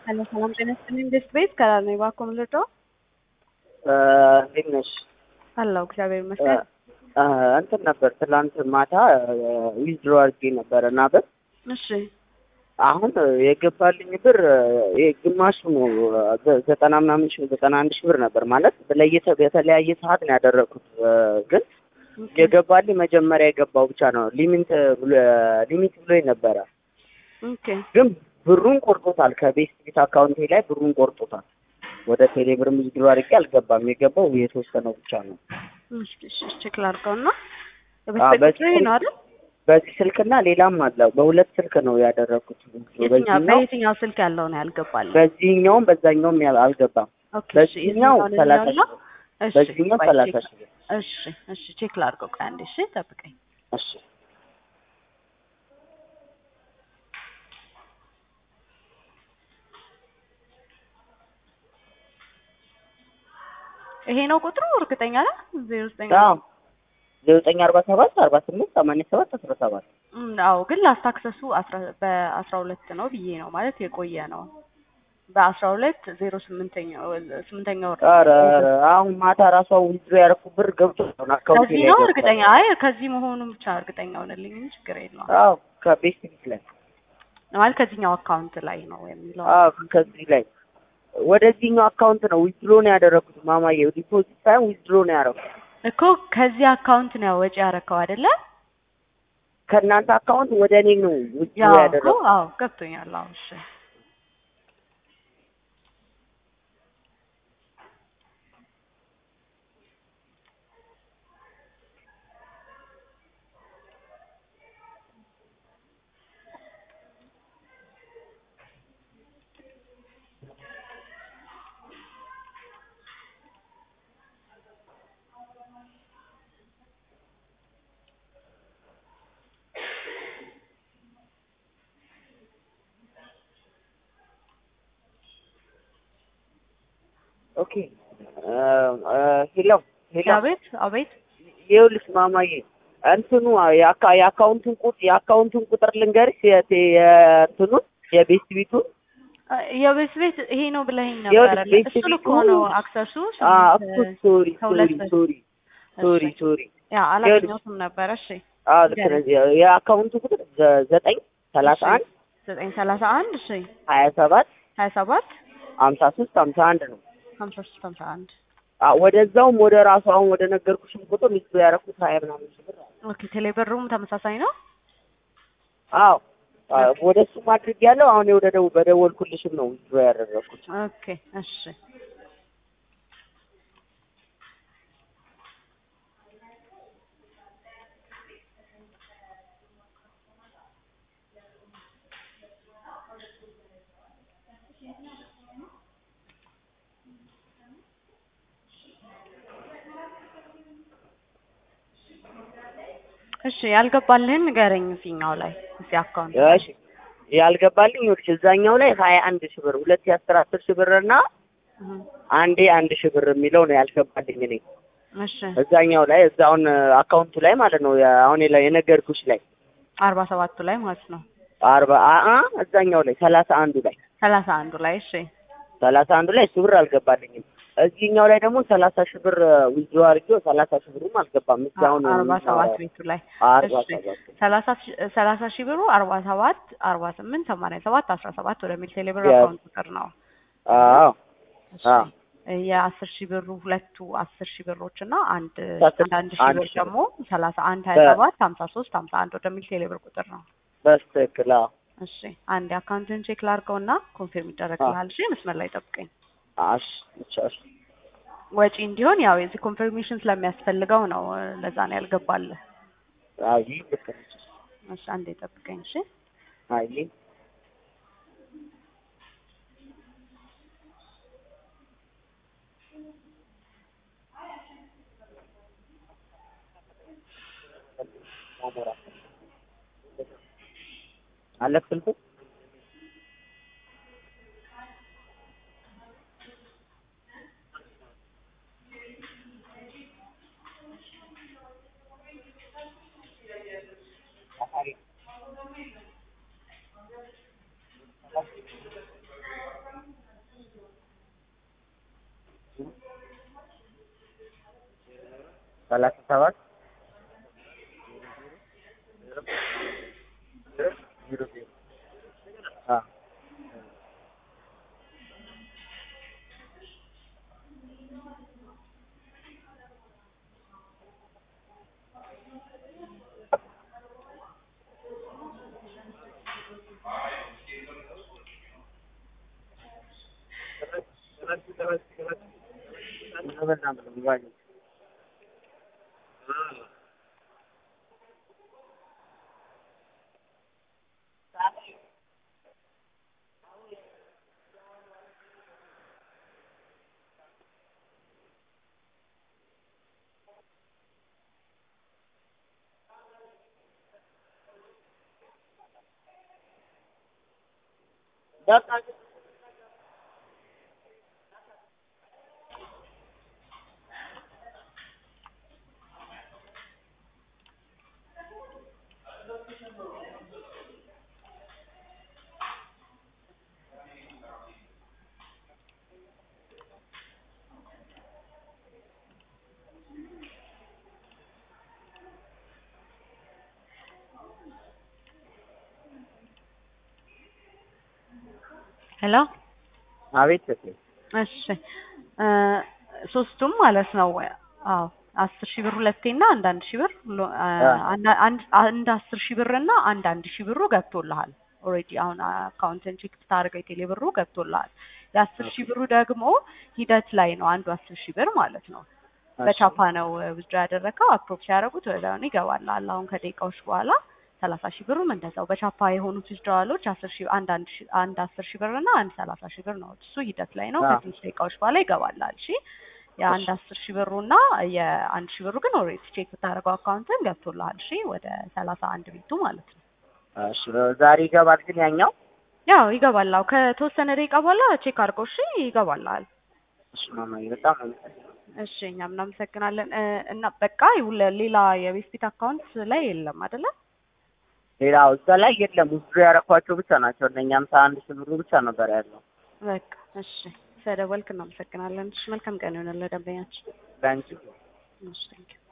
ሄሎ ሰላም ጤና ይስጥልኝ። ቤት ቤት ከላል ነው እባክዎ ምልዶ እንዴት ነሽ? አለሁ እግዚአብሔር ይመስገን። እንትን ነበር ትላንት ማታ ዊዝድሮ አድርጌ ነበረ እና ብር እሺ አሁን የገባልኝ ብር ግማሹ ነው ዘጠና ምናምን ሺህ ዘጠና አንድ ሺህ ብር ነበር ማለት ለየተ በተለያየ ሰዓት ነው ያደረኩት ግን የገባልኝ መጀመሪያ የገባው ብቻ ነው ሊሚት ሊሚት ብሎኝ ነበረ ኦኬ ግን ብሩን ቆርጦታል ከቤስት ቤት አካውንቴ ላይ ብሩን ቆርጦታል ወደ ቴሌ ብር ዊዝድሮ አድርጌ አልገባም የገባው የተወሰነው ብቻ ነው እሺ እሺ ቼክ ላድርገውና አዎ፣ በስልክ በዚህ ነው አይደል? በዚህ ስልክና ሌላም አለ በሁለት ስልክ ነው ያደረኩት የትኛው በዚህኛው በየትኛው ስልክ ያለው ነው ያልገባል? በዚህኛውም በዛኛውም ያል- አልገባም ኦኬ እሺ በዚህኛው የትኛውን ሰላሳ እንየውና? ሺህ እሺ በዚህኛው ቆይ ሰላሳ ቼክ- ሺህ ብር እሺ እሺ ቼክ ላድርገው ቆይ አንዴ እሺ ጠብቀኝ። እሺ ይሄ ነው ቁጥሩ እርግጠኛ ነህ? ዜሮ ዘጠኝ አዎ ዘጠኝ አርባ ሰባት አርባ ስምንት ሰማንያ ሰባት አስራ ሰባት እም፣ አዎ ግን ላስት አክሰሱ አስራ በአስራ ሁለት ነው ብዬ ነው ማለት የቆየ ነው በአስራ ሁለት ዜሮ ስምንተኛ ስምንተኛ ወር ኧረ ኧረ አሁን ማታ ራሷ ዊዝድሮ ያደረኩት ብር ገብቶ ነው አካውንቴ ከዚህ ላይ ነው ገብቷል። እርግጠኛ አይ ከዚህ መሆኑን ብቻ እርግጠኛ ሆነልኝ እንጂ ችግር የለውም አዎ ከቤስት ቤት ላይ ማለት ከዚህኛው አካውንት ላይ ነው የሚለው አዎ ከዚህ ላይ ወደዚህኛው አካውንት ነው ዊዝድሮ ነው ያደረኩት ማማዬ ዲፖዚት ሳይሆን ዊዝድሮ ነው ያደረኩት እኮ ከዚህ አካውንት ነው ወጪ ያረከው አይደለ? ከእናንተ አካውንት ወደ እኔ ነው ዊዝድሮ ያው እኮ ያደረኩት አዎ ገብቶኛል። አዎ እሺ ኦኬ ሄሎ ሄሎ አቤት አቤት ይኸውልሽ ማማዬ እንትኑ የአካ- የአካውንቱን ቁጥ የአካውንቱን ቁጥር ልንገርሽ የቴ- የእንትኑን የቤስት ቤቱን የቤት ቤት ይሄ ነው ብለኸኝ ይኸውልሽ ነበረ። ቤት እሱን እኮ ቤቱ- ነው አክሰሱ አ ስምንት እኮ ሶሪ ከሁለት ሶሪ በ- ሶሪ ሶሪ እሺ። ሶሪ ያ አላገኘሁትም ነበረ። እሺ አዎ ልክ ነሽ የአካውንቱ ቁጥር ዘ- ዘጠኝ ሰላሳ አንድ ዘጠኝ ሰላሳ አንድ እሺ ሀያ ሰባት ሀያ ሰባት ሀምሳ ሶስት ሀምሳ አንድ ነው ሀምሳ ሶስት ሀምሳ አንድ አ ወደዛውም ወደ ራሱ አሁን ወደ ነገርኩሽም ቁጥር ሚስቱ ያደረኩት ሀያ ምናምን ሺህ ብር አለ። ኦኬ ቴሌብሩም ተመሳሳይ ነው። አዎ አ ወደ እሱም አድርጌያለሁ አሁን ወደ ደው በደወልኩልሽም ነው ዊዝድሮ ያደረኩት ኦኬ እሺ እሺ ያልገባልህን ንገረኝ። እዚህኛው ላይ እዚህ አካውንት ላይ። እሺ ያልገባልኝ ይኸውልሽ እዛኛው ላይ ሀያ አንድ ሺህ ብር ሁለት የአስር አስር ሺህ ብር እና እህ፣ አንዴ አንድ ሺህ ብር የሚለው ነው ያልገባልኝ እኔ እሺ እዛኛው ላይ እዛውን አካውንቱ ላይ ማለት ነው ያ- አሁን የላ- የነገርኩሽ ላይ አርባ ሰባቱ ላይ ማለት ነው። አርባ አአ እዛኛው ላይ ሰላሳ አንዱ ላይ ሰላሳ አንዱ ላይ እሺ ሰላሳ አንዱ ላይ እሱ ብር አልገባልኝም። እዚህኛው ላይ ደግሞ ሰላሳ ሺህ ብር ዊዝድሮ አድርጌው ሰላሳ ሺህ ብሩም አልገባም። እስካሁን አርባ ሰባት ቤቱ ላይ አርባ እሺ ሰባት ሰላሳ ሺ- ሰላሳ ሺህ ብሩ አርባ ሰባት አርባ ስምንት ሰማንያ ሰባት አስራ ሰባት ወደሚል ቴሌብር Yes. አካውንት ቁጥር ነው። አዎ እሺ አዎ የአስር ሺህ ብሩ ሁለቱ አስር ሺህ ብሮች እና አንድ አስር- አንድ አንድ ሺህ አንድ ብር ሺህ ብር። ደግሞ ሰላሳ አንድ ሀያ ሰባት ሀምሳ ሶስት ሀምሳ አንድ ወደሚል ቴሌብር ቁጥር ነው። በስትክክል አዎ እሺ አንድ አካውንትን ቼክ ላድርገው እና ኮንፊርም ይደረግልሃል። እሺ መስመር ላይ ጠብቀኝ። እሺ ብቻ እሺ ወጪ እንዲሆን ያው የዚህ ኮንፊርሜሽን ስለሚያስፈልገው ነው። ለዛ ነው ያልገባልህ። አይ ልክ ነሽ። እሺ አንዴ ጠብቀኝ። እሺ አይ አለክ ስልኩ ሰላሳ ሰባት ዜሮ ዜሮ አዎ ሄሎ አቤት እቴ እሺ እ ሶስቱም ማለት ነው አዎ አስር ሺህ ብር ሁለቴ እና አንድ አንድ ሺህ ብር ሎ- አ- አንድ- አንድ አንድ አስር ሺህ ብር እና አንድ አንድ ሺህ ብሩ ገብቶልሃል ኦልሬዲ አሁን አካውንትን ቼክ ስታደርገው የቴሌ ብሩ ገብቶልሃል የአስር ሺህ ብሩ ደግሞ ሂደት ላይ ነው አንዱ አስር ሺህ ብር ማለት ነው በቻፓ ነው ውዝድሮ ያደረገው አፕሮቭ ሲያደርጉት ወዲያውኑ ይገባልሃል አሁን ከደቂቃዎች በኋላ ሰላሳ ሺህ ብሩም እንደዛው በቻፓ የሆኑት ዊዝድሮዋሎች አስር ሺህ አንድ አንድ ሺህ አንድ አስር ሺህ ብር እና አንድ ሰላሳ ሺህ ብር ነው እሱ ሂደት ላይ ነው አዎ። ከትንሽ ደቂቃዎች በኋላ ይገባልሃል እሺ የአንድ አስር ሺህ ብሩ እና የአንድ ሺህ ብሩ ግን ኦልሬዲ ቼክ ብታደርገው አካውንትን ገብቶልሃል እሺ ወደ ሰላሳ አንድ ቤቱ ማለት ነው እሺ ዛሬ ይገባል ግን ያኛው ያው ይገባል አዎ ከተወሰነ ደቂቃ በኋላ ቼክ አድርገው እሺ ይገባልሃል እሺ ማማዬ በጣም አመሰግናለሁ እሺ እኛም እናመሰግናለን እ እና በቃ ይውለ- ሌላ የቤት ፊት አካውንት ላይ የለም አይደለ ሌላው እዛ ላይ የለም ውስጡ ያረኳቸው ብቻ ናቸው እነኛ ሃምሳ አንድ ሺህ ብሩ ብቻ ነበር ያለው በቃ እሺ ስለደወልክ እናመሰግናለን እሺ መልካም ቀን ይሆንልህ ደንበኛችን ለአንቺ እሺ ቴንኪው